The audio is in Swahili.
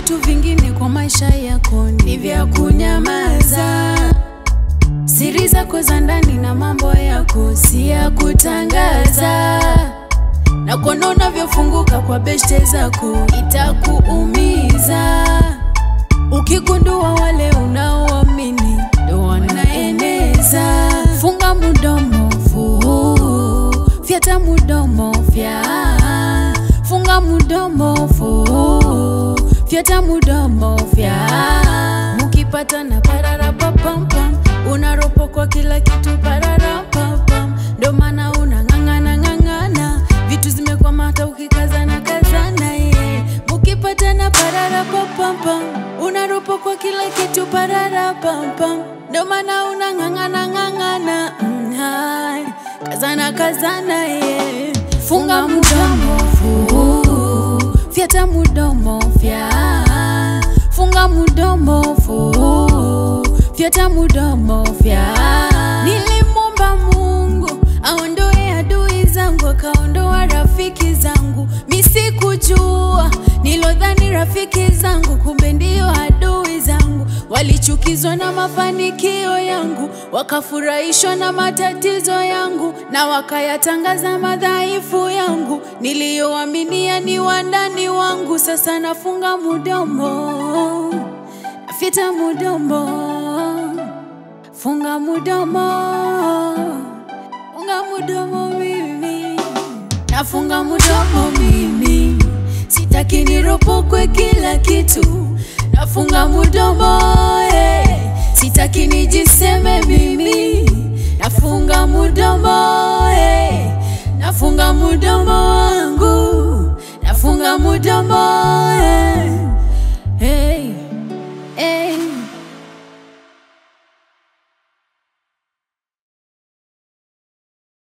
vitu vingine kwa maisha yako ni vya kunyamaza. Siri zako za ndani na mambo yako si ya kutangaza, na kuona unavyofunguka kwa beshte zako itakuumiza. Ukigundua wale unaoamini ndo wanaeneza, funga mudomo fu, fyata mudomo fya, funga mudomo fu, fyata mudomo fya. Mukipata na parara papampam, unaropokwa kila kitu parara papam, ndo maana unang'ang'ana ng'ang'ana, vitu zimekwama hata ukikazana kazana ye. Mukipata na parara papampam, unaropokwa kila kitu parara pampam, ndo maana unang'ang'ana ng'ang'ana mm, hai. kazana kazana ye. Funga mudomo fu, fyata mudomo fya, funga mudomo fu, fyata mudomo fya. Nilimwomba Mungu aondoe adui zangu, akaondoa rafiki zangu. Mi sikujua nilodhani rafiki zangu, kumbe ndio adui zangu. Walichukizwa na mafanikio yangu, wakafurahishwa na matatizo yangu, na wakayatangaza madhaifu yangu niliyoaminia ni wandani wangu. Sasa nafunga mudomo, nafyata mudomo, funga mudomo, funga mudomo mimi, nafunga mudomo mimi, sitaki niropokwe kila kitu, nafunga mudomo eh, sitaki nijiseme mimi, nafunga mudomo eh, nafunga mudomo wangu, nafunga mudomo